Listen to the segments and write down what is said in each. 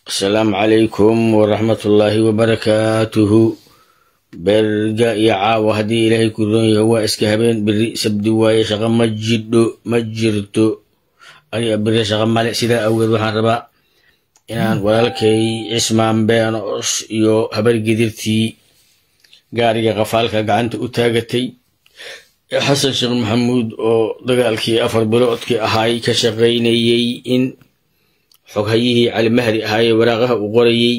asalaamu calaykum waraxmatullaahi wabarakaatuhu berga iyo caawa haddii ilaahay ku roon yahay waa iska habeen beri sabdi waaye shaqo ma jidho ma jirto aniga beri shaqo male sidaa awgeed waxaan rabaa inaan walaalkay cismaan beenos iyo habargedirtii gaariga qafaalka gacanta u taagatay xasan sheekh maxamuud oo dagaalkii afar biloodkii ahaay ka shaqaynayey in xoghayihii cali mahdi ahaayee waraaqaha uu qorayey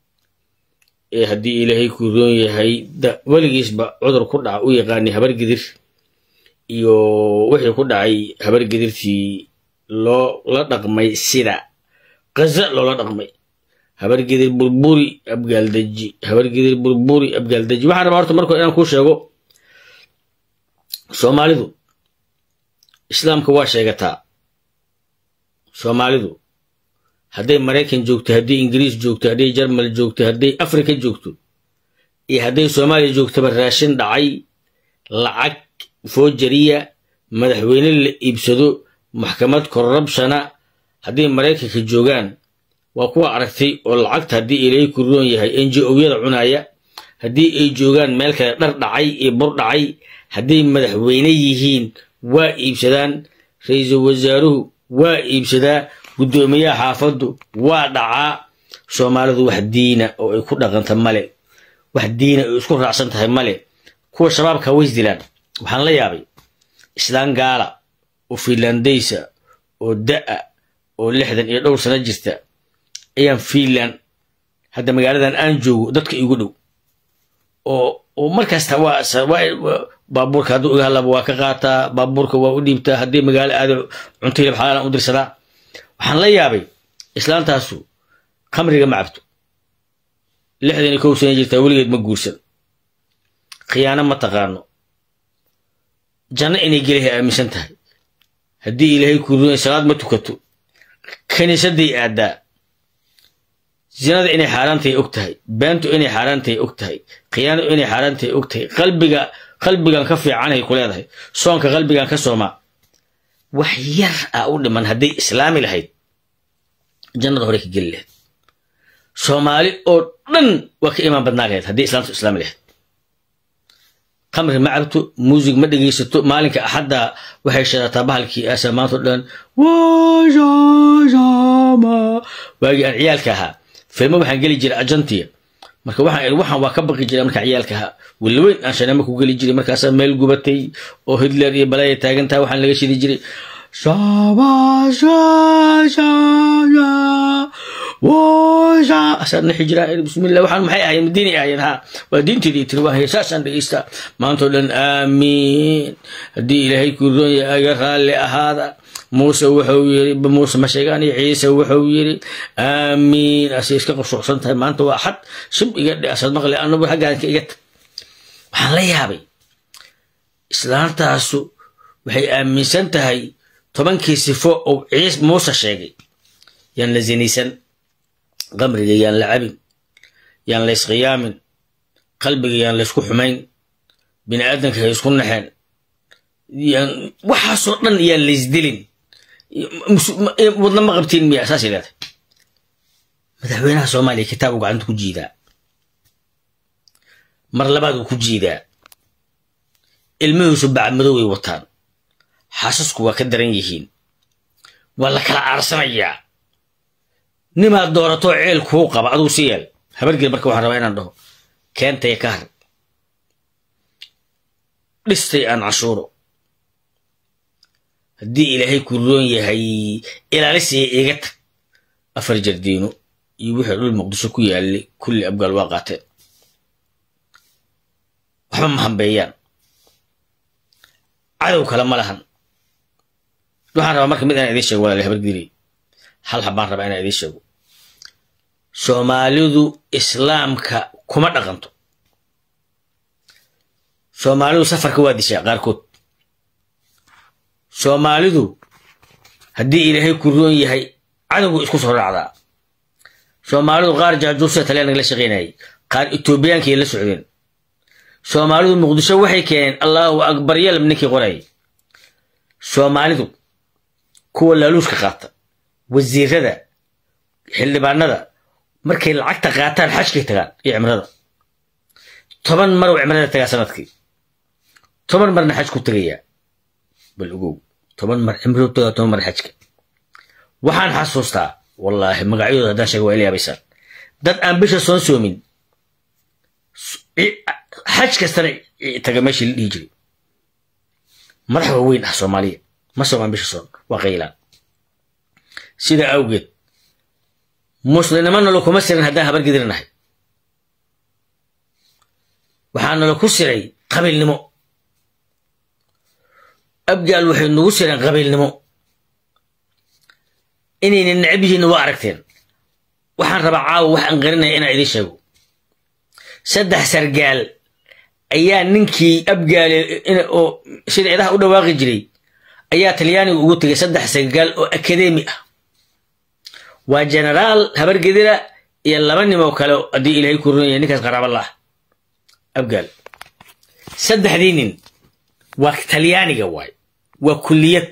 ee haddii ilaahay ku roon yahay weligiisba cudur ku dhaca u yaqaanay habargedir iyo wixii ku dhacay habargedirtii loo la dhaqmay sida qaza loola dhaqmay habargedir burburi abgaaldaji habargedir burburi abgaaldaji waxaan rabaa horta markoo inaan kuu sheego soomaalidu islaamka waa sheegataa soomaalidu hadday maraykan joogto hadday ingiriis joogto hadday jarmal joogto hadday afrika joogto iyo hadday soomaaliya joogtaba raashin dhacay lacag foojariya madaxweyne la iibsado maxkamad korrabshana hadday maraykanka joogaan waa kuwa aragtay oo lacagta haddii ilaahay ku roon yahay n j o-yada cunaaya haddii ay joogaan meel kale dhar dhacay iyo bur dhacay hadday madaxweyne yihiin waa iibsadaan ra-iisul wasaaruhu waa iibsadaa guddoomiyaha xaafaddu waa dhacaa soomaalidu wax diina oo ay ku dhaqanta male wax diina ay isku raacsan tahay male kuwa shabaabka ways dilaan waxaan la yaabay islaan gaala oo fiinlandaysa oo da'a oo lixdan iyo dhowr sano jirta ayaan fiinland hadda magaaladan aan joogo dadka igu dhow oo markasta baabuurka hadduu iga hadlaba waa ka qaataa baabuurka waa u dhiibtaa haddii magaalo aado cunto hilib xalaalan u dirsadaa waxaan la yaabay islaantaasu khamriga ma cabto lixdan iyo kow sana jirtaa weligeed ma guursan khiyaano ma taqaano janno inay gelahay aaminsan tahay haddii ilaahay kuu runay salaad ma tukato kiniisadday aadaa zinada inay xaaraantahay og tahay beentu inay xaaraantahay og tahay khiyaano inay xaaraantahay og tahay qalbiga qalbigan ka fiicanay ku leedahay soonka qalbigan ka soomaa wax yar ah u dhiman hadday islaami lahayd jannada hore ka geli lahayd soomaali oo dhan waa ka imaan badnaa lahayd haddii islaamtu islaami lahayd khamri ma cabto muusig ma dhegaysato maalinka axadda waxay shadataa bahalkii aasa maanta o dhan waagii aan ciyaalka ahaa filmo waxaan geli jiray ajantiya marka waxaan waxaan waa ka baqi jiray markaan ciyaalka ahaa weli weyn aan shanamo ku geli jiray markaasaa meel gubatay oo hitler iyo balaya taagantaha waxaan laga shidi jiray asaan naxi jiraa bismillah waxaan maxay ahayen madiinay ahayen ha waa diinteedii tiri waa heesaasaan dhegeysta maantao dhan aamiin haddii ilaahay kuu roon yahay aga raalli ahaada muuse wuxuu yiri muuse ma sheegaan iyo ciise wuxuu yiri aamiin asay iska qushuucsan tahay maanta waa axad shib iga dhe asad maqli anagu xaggaanka iga tag waxaan la yaabay islaantaasu waxay aaminsan tahay tobankii sifo ou ciis muuse sheegay yaan la zinaysan qamriga yaan la cabin yaan la ysqiyaamin qalbiga yaan la ysku xumayn bini aadanka hay isku naxeen yaan waxaasoo dhan yaan la ysdilin wadna ma qabtiin miya saasay leedahay madaxweynaha soomaaliya kitaab uu gacanta ku jiidaa mar labaad uu ku jiidaa ilmihiisu bacmadow ay wataan xaasasku waa ka daran yihiin waa la kala aarsanayaa nimaad dooratoo ceel kuu qaba aduu si yeel habargel marka waxaan rabaa inaan dhaho keentaya ka har dhistay aan cashuuro haddii ilaahay ku roon yahay ilaalisiya iga tag afar jardiino iyo wixii dhul muqdisho ku yaallay kulli abgaal waa qaateen waxba ma hambeeyaan cadow kale ma lahan waxaan rabaa marka mid inaan idiin sheego walaali habargeli hal habaan rabaa inaan idiin sheego soomaalidu islaamka kuma dhaqanto soomaalidu safarka waa dishaa qaarkood soomaalidu haddii ilaahay ku roon yahay cadowgu isku soo raacdaa soomaalidu qaar jaajuusa talyaaniga la shaqaynayay qaar etoobiyaankay la socdeen soomaalidu muqdisho waxay keeneen allahu akbar yalab ninkii qorayay soomaalidu kuwa laaluushka qaata wasiirada xildhibaanada markay lacagta qaataan xajkay tagaan iyo cimrada toban mar uu cimrada tagaa sanadkii toban marna xaj ku tegayaa bal ogow toban mar cimradu tagaa toban mar xajka waxaan xasuustaa wallaahi magacyadooda haddaan sheega waa ila yaabaysaan dad aan bisha soon soomin xaj kastana taga meeshii la dhihi jiray madax waaweyn ah soomaaliya ma soomaan bisha soon waa qaylaan sidaa awgeed muslimnimo nalo kuma siran haddaan habar gedirinahay waxaa nalo ku siray qabiilnimo abgaal waxay nagu sireen qabiilnimo inayna necab yihiinna waa aragteen waxaan rabaa caawa wax aan qarinaya inaan idiin sheego saddex sargaal ayaa ninkii abgaale oo sida idaha u dhawaaqi jiray ayaa talyaaniga ugu tegay saddex sargaal oo akademi ah waa genaraal habargedira iyo laba nimoo kale haddii ilaahay ku runaya ninkaas qaraaba la ah abgaal saddexdii nin waa talyaaniga waay waa kulliyad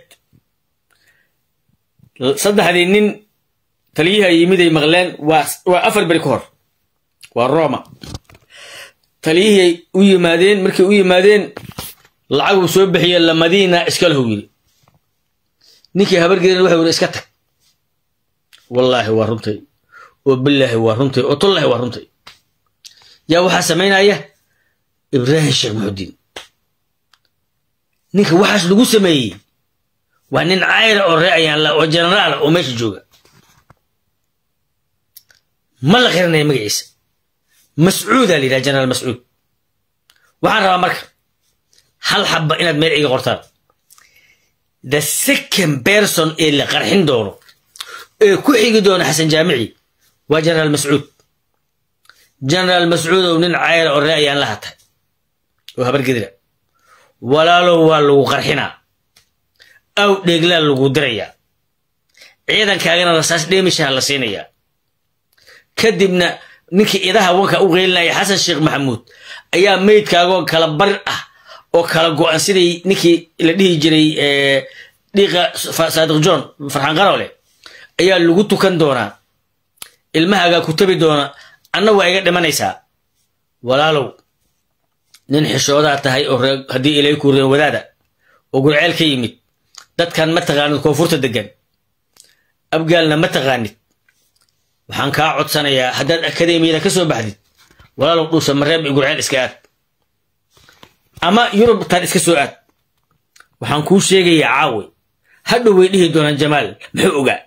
saddexdii nin taliyaha yimid ay maqleen waa afar beri ka hor waa roma taliyihii u yimaadeen markay u yimaadeen lacag uu soo bixiye lamadiina iska lahu yiri ninkii habargeedin waxau yiri iska tag wallaahi waa runtay oo bilaahi waa runtay oo tullaahi waa runtay yaa waxaa samaynaya ibraahim sheekh muxudiin ninka waxaas lagu sameeyey waa nin caayra oo ree ayaanla oo jenaraala oo meesha jooga ma la qiranaya magaciisa mascuudaa la yidhaha jenaraal mascuud waxaan rabaa marka hal xabba inaad meel iga qortaan the second person ee la qarxin doono ee ku xigi doono xasan jaamici waa jenaraal mascuud jenaraal mascuud oo nin cayra oo ree ayaan la hatay oo habargedira walaalow waa lagu qarxinaa aw dheeglaa lagu dirayaa ciidankaagana rasaas dheemishaha la siinayaa kadibna ninkii idaha wanka u qeylinaya xasan sheekh maxamuud ayaa meydkaagoo kala bar ah oo kala go-an sidii ninkii la dhihi jiray dhiiqa saadiq john farxaan qaroole ayaa lagu tukan doonaa ilmahaagaa ku tabi doona anna waa iga dhimanaysaa walaalow nin xishoodaa tahay oo haddii ilay ku reen wadaada oo gurceel ka yimid dadkan ma taqaanid koonfurta degan abgaalna ma taqaanid waxaan kaa codsanayaa haddaad akademiyada ka soo baxdid walaalow dhuusa mareeb i gurceel iska aad ama yurub tan iska soo aad waxaan kuu sheegayaa caawe hadhow way dhihi doonaan jamaal muxuu ogaa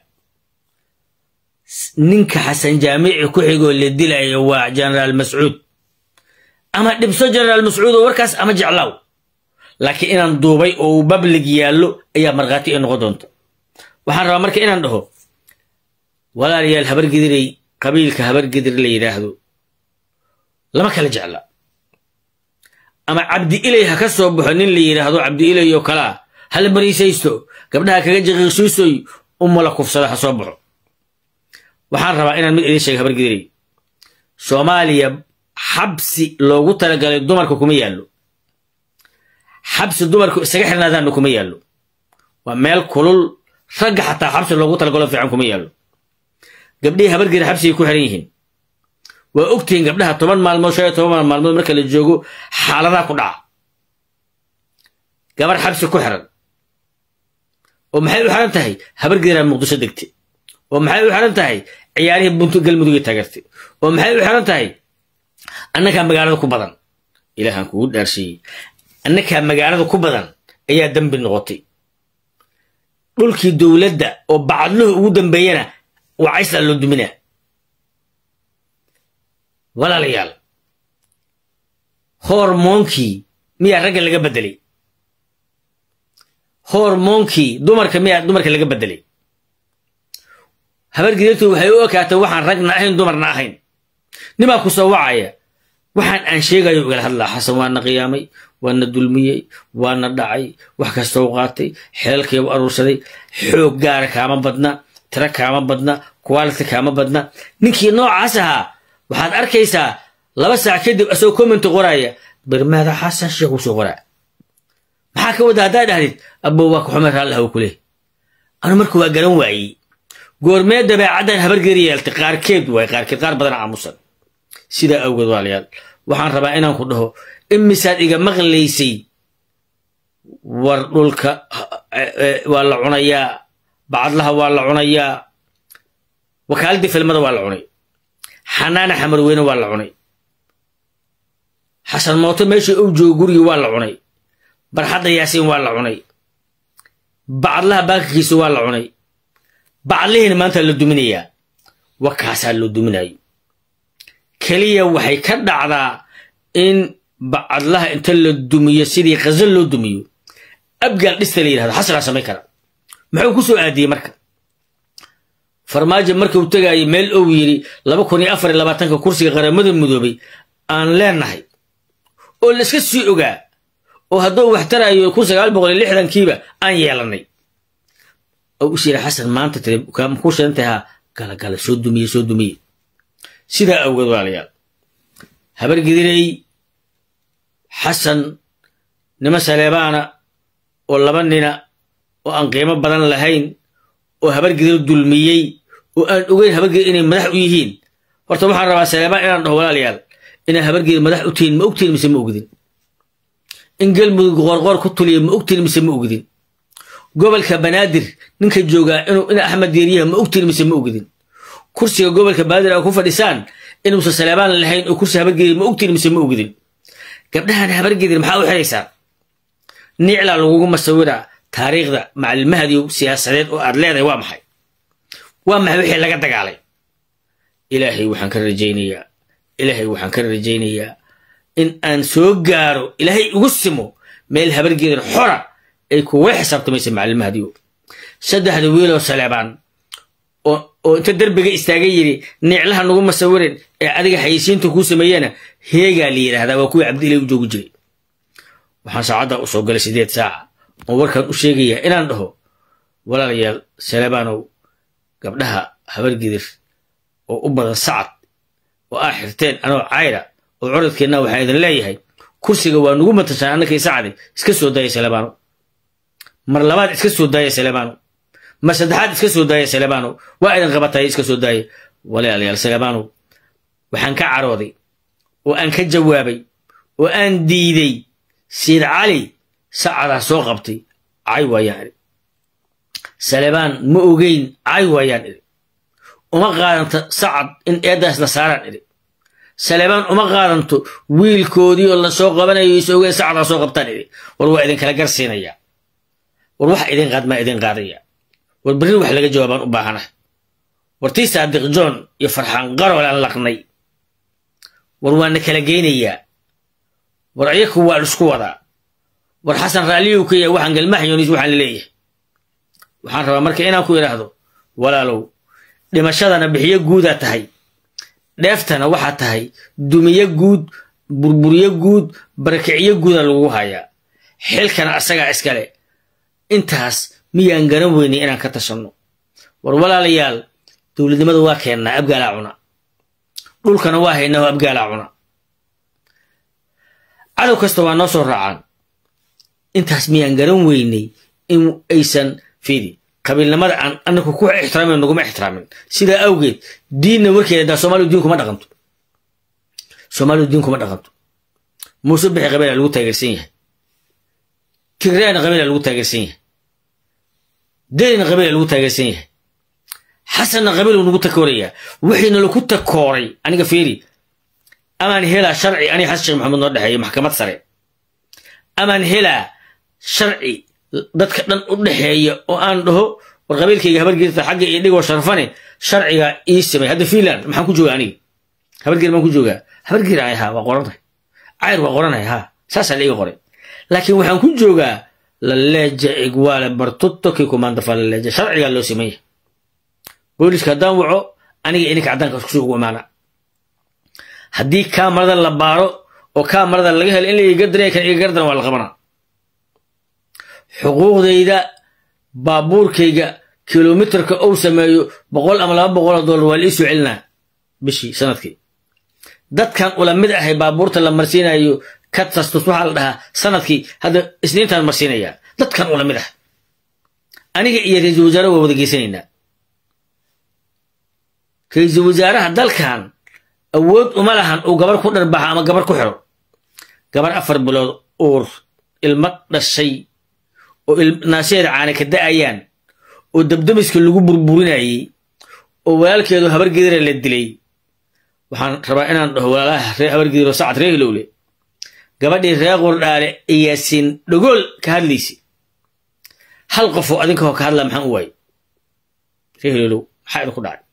ninka xasan jaamici ku xigoo la dilayo waa jenaraal mascuud ama dhibso jenaraal mascuud oo warkaas ama jeclaaw laakiin inaan duubay oo uu bablig yaallo ayaa markhaati ay noqon doonta waxaan rabaa marka inaan dhaho walaalayaal habargediray qabiilka habargedir la yidhaahdo lama kala jecla ama cabdi ilay ha ka soo baxo nin la yidhaahdo cabdi ilay oo kalaa hala bariisaysto gabdhaha kaga jiqiiqsiisoy umala kufsada ha soo baxo waxaan rabaa inaan mid idiin sheega habargediray soomaaliya xabsi loogu talagalay dumarka kuma yaallo xabsi dumarku isaga xirnaadaanna kuma yaallo waa meel kulul ragga xataa xabsi loogu talagalo fiican kuma yaallo gabdhihii habargeri xabsigay ku xiran yihiin waa ogtihiin gabdhaha toban maalmood shan iyo toban maalmood marka la joogo xaaladaha ku dhaca gabar xabsi ku xiran oo maxay u xiran tahay habargeraa muqdisho degtay oo maxay u xiran tahay ciyaarihii buntu galmudugay taageertay oo maxay u xiran tahay annagaa magaalada ku badan ilaahaan kugu dhaarsiiyey annagaa magaalada ku badan ayaa dembi noqotay dhulkii dowladda oo bacadluhu ugu dambeeyana waa cayslaa loo duminaa walaalayaal hormoonkii miyaa ragga laga beddelay hormoonkii dumarka miyaa dumarka laga beddelay habargidirtu waxay u ekaatay waxaan ragna ahayn dumarna ahayn nimaa ku soo wacaya waxaan aan sheegayo igala hadlaa xasan waana qiyaamay waana dulmiyey waana dhacay wax kastau qaatay xeelkii u aruursaday xoog gaara kaama badna tiro kaama badna quality kaama badna ninkii noocaas ahaa waxaad arkaysaa laba saac kadib asagoo commenti qoraya birmaada xasan sheekh usoo qoraa maxaa ka wada haddaa dhahdid abbo waa ka xume raallah ku leh anu marka waa garan waayey goormee dabeecaddan habargeri yeeltay qaarkeed waay qaarkeed qaar badan aamusan sidaa awgeed waalayaal waxaan rabaa inaan ku dhaho imisaad iga maqlaysay war dhulka waa la cunayaa bacadlaha waa la cunayaa wakaaladii filmada waa la cunay xanaana xamarweyne waa la cunay xasan mooto meeshii ou joogo gurigii waa la cunay barxadda yaasiin waa la cunay bacadlaha baakirkiisa waa la cunay bacadlihiina maanta la duminayaa wakaasaa loo duminayo keliya waxay ka dhacdaa in bacadlaha inta la dumiyo sidii khazal loo dumiyo abgaal dhista la yidhahdo xasanaa samayn kara muxuu ku soo aadiyey marka farmaajo markuu tegaayo meel ou yidhi laba kun iyo afar iyo labaatanka kursiga qaramada mudoobay aan leenahay oo la iska sii ogaa oo hadduu wax tarayo kun sagaal boqol iyo lixdankiiba aan yeelanay oo is yidhi xasan maanta tiri ku shidantahaa galagala soo dumiye soo dumiye sidaa awgeed walaalayaal habargidirey xasan nima saleebaana oo laba nina oo aan qiimo badan lahayn oo habargidir dulmiyey oo aan ogeyn habargidir inay madax u yihiin horta waxaan rabaa saleebaan inaan dhaho walaalayaal inaa habargidir madax u tihiin ma ogtihin mise ma ogdin in galmudug qoorqoor ku tuliya ma ogtihin mise ma ogdin gobolka banaadir ninka joogaa inuu ina axmed diiriyaha ma ogtihin mise ma ogdin kursiga gobolka banaadir aa ku fadhisaan inuusan saleebaan lahayn oo kursi habargidir ma ogtihin mise ma ogdin gabdhahan habargidir maxaa u xiraysaan niclaa lagugu masawiraa taariikhda macallimahadiyo siyaasadeed oo aad leedahay waa maxay waa maxay wixii laga dagaalay ilaahay waxaan ka rajaynayaa ilaahay waxaan ka rajaynayaa in aan soo gaaro ilaahay ugu simo meel habargeedan xora ay kuga xisaabtamaysa macallimahadiyo saddexda wiiloo saleebaan oo inta derbiga istaaga yidhi niclaha nagu masawirin ee adiga xayisiinta kuu sameeyana heegaa la yidhaahdaa waa kuwii cabdi ilay u joogi jiray waxaan saacaddaa u soo galay sideed saaca oo warkaan u sheegayaa inaan dhaho walaalayaal saleebaanow gabdhaha habargidir oo u badan sacad oo aa xirteen anoo cayra oo curadkeenna waxaan idin leeyahay kursiga waa nugu matashaan annakii sacdi iska soo daaya saleebaano mar labaad iska soo daaya saleebaano mar saddexaad iska soo daaya saleebaano waa idin qabataya iska soo daaya walaalayaal saleebaanow waxaan ka carooday oo aan ka jawaabay oo aan diiday siid cali sacadaa soo qabtay cay waayaan idhi salebaan ma ogeyn cay waayaan idhi uma qaadanto sacad in eeddaas la saaraan idhi salebaan uma qaadanto wiilkoodii oo la soo qabanayo is ogeen sacadaa soo qabtaan idhi war waa idinkala garsiinayaa war wax idin qaad maa idin qaadaya war berri wax laga jawaabaan u baahana war tii saadiq john iyo farxaan qarol aan laqnay war waana kala geynayaa war ayaku waa lisku wadaa war xasan raalliyu ka yahay waxaan galmaxyonis waxaan laleeyahay waxaan rabaa marka inaan ku idhaahdo walaalow dhimashadana bixiyo guudaa tahay dheeftana waxaa tahay dumiyo guud burburiyo guud barakiciyo guuda lagu hayaa xilkana asagaa iskale intaas miyaan garan weynay inaan ka tashanno war walaalayaal dowladnimada waa keennaa abgaalaa cuna dhulkana waa haynaa oo abgaalaa cuna cadow kasta waa noo soo raacaan intaas miyaan garan weynay in aysan fidi qabiilnimada aan anaku ku ixtiraamin naguma ixtiraamin sidaa awgeed diinna warkeeda daa soomaalidu diin kuma dhaqanto soomaalidu diin kuma dhaqanto muuse bixi qabiila lagu taageersan yahay tigreena qabiila lagu taageersan yahay derina qabiila lagu taageersan yahay xasanna qabiilu nagu takoorayaa wixiina lagu takooray aniga fiiri amaan helaa sharci aniga xasan sheekh maxamed noo dhexeeya maxkamad sare amaan helaa sharci dadka dhan u dhexeeya oo aan dhaho war qabiilkayga habargeerta xagga iyo dhigoo sharfane sharciga ii samay hadda finland maxaan ku joogaa aniga habargeer maan ku joogaa habargeer ay haa waa qorantahay cayr waa qoranay haa saasaa la iga qoray laakiin waxaan ku joogaa laleeja igwaale bartutto kii kumaandafa laleeja sharcigaa loo sameeya booliska haddaan waco aniga ininka caddaanka kusoo ugu imaana haddii kaamarada la baaro oo kaamarada laga helo in la igagardan kan igagardan waa la qabanaa xuquuqdayda baabuurkayga kilomitarka ou sameeyo boqol ama laba boqoloo dollar waa la ii soo celinaa bishii sanadkii dadkan ula mid ahay baabuurta la marsiinayo katastus waxaa la dhahaa sanadkii hadda isniintaan marsiinayaa dadkan ula mid ah aniga iyo ra-iisul wasaare waa wada geysanaynaa ra-iisul wasaaraha dalkan awood uma lahan uu gabar ku dharbaxa ama gabar ku xiro gabar afar bilood uur ilmo dhashay oo naasheeda caana ka da'ayaan oo dabdamiska lagu burburinayey oo walaalkeedu habargedira la dilay waxaan rabaa inaan dhaho walaalaha reer habargediro sacad ree hilowle gabadhii reer qurdhaale iyaasin dhogool ka hadlaysa hal qofoo adinkahoo ka hadlaa maxaan u waayey ree hilowlow maxaa idinku dhacay